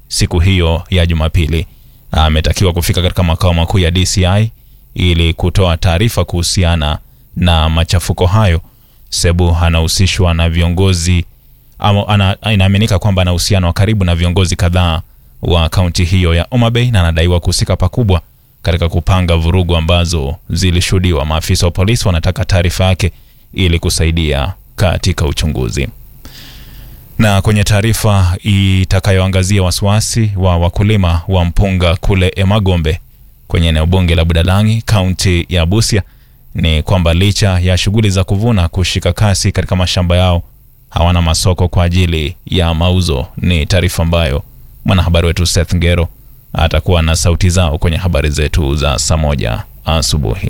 siku hiyo ya Jumapili. Ametakiwa kufika katika makao makuu ya DCI ili kutoa taarifa kuhusiana na machafuko hayo. Sebu anahusishwa na viongozi ama ana, inaaminika kwamba ana uhusiano wa karibu na viongozi kadhaa wa kaunti hiyo ya Homa Bay na anadaiwa kuhusika pakubwa katika kupanga vurugu ambazo zilishuhudiwa. Maafisa wa polisi wanataka taarifa yake ili kusaidia katika uchunguzi. Na kwenye taarifa itakayoangazia wasiwasi wa wakulima wa mpunga kule Emagombe kwenye eneo bunge la Budalangi, kaunti ya Busia, ni kwamba licha ya shughuli za kuvuna kushika kasi katika mashamba yao, hawana masoko kwa ajili ya mauzo. Ni taarifa ambayo mwanahabari wetu Seth Ngero atakuwa na sauti zao kwenye habari zetu za saa moja asubuhi.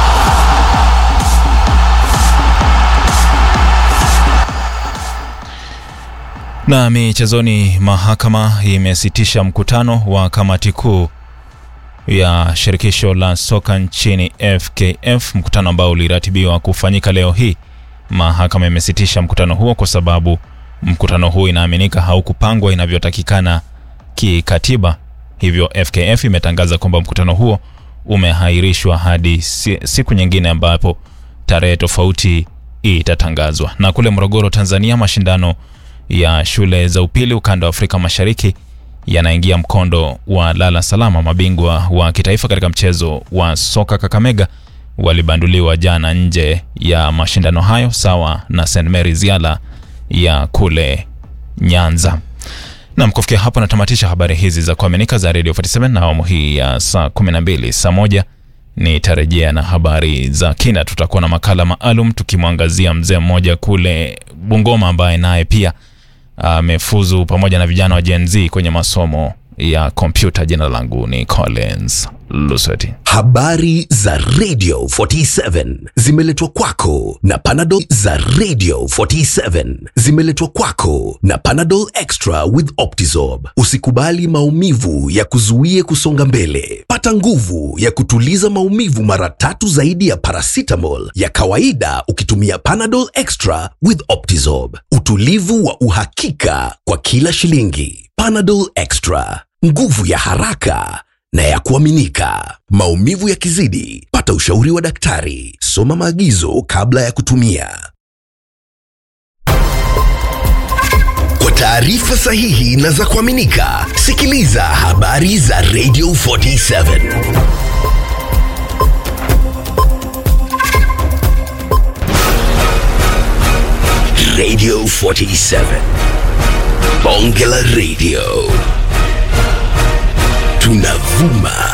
Na michezoni, mahakama imesitisha mkutano wa kamati kuu ya shirikisho la soka nchini FKF, mkutano ambao uliratibiwa kufanyika leo hii. Mahakama imesitisha mkutano huo kwa sababu mkutano huo inaaminika haukupangwa inavyotakikana kikatiba. Hivyo FKF imetangaza kwamba mkutano huo umehairishwa hadi siku nyingine ambapo tarehe tofauti itatangazwa. Na kule Morogoro, Tanzania, mashindano ya shule za upili ukanda wa Afrika Mashariki yanaingia mkondo wa lala salama. Mabingwa wa kitaifa katika mchezo wa soka Kakamega walibanduliwa jana nje ya mashindano hayo sawa na St Mary's Yala ya kule Nyanza. Nam, kufikia hapo natamatisha habari hizi za kuaminika za Radio 47 na awamu hii ya saa 12. Saa moja nitarejea na habari za kina. Tutakuwa na makala maalum tukimwangazia mzee mmoja kule Bungoma ambaye naye pia amefuzu pamoja na vijana wa Gen Z kwenye masomo ya kompyuta. Jina langu ni Collins Lusweti. Habari za Radio 47 zimeletwa kwako na Panadol za Radio 47 zimeletwa kwako na Panadol Extra with Optizorb. Usikubali maumivu ya kuzuie kusonga mbele. Pata nguvu ya kutuliza maumivu mara tatu zaidi ya paracetamol ya kawaida ukitumia Panadol Extra with Optizorb. Utulivu wa uhakika kwa kila shilingi. Panadol Extra, nguvu ya haraka na ya kuaminika. Maumivu yakizidi, pata ushauri wa daktari. Soma maagizo kabla ya kutumia. Kwa taarifa sahihi na za kuaminika, sikiliza habari za Radio 47. Radio 47. Bonge la Radio. Tunavuma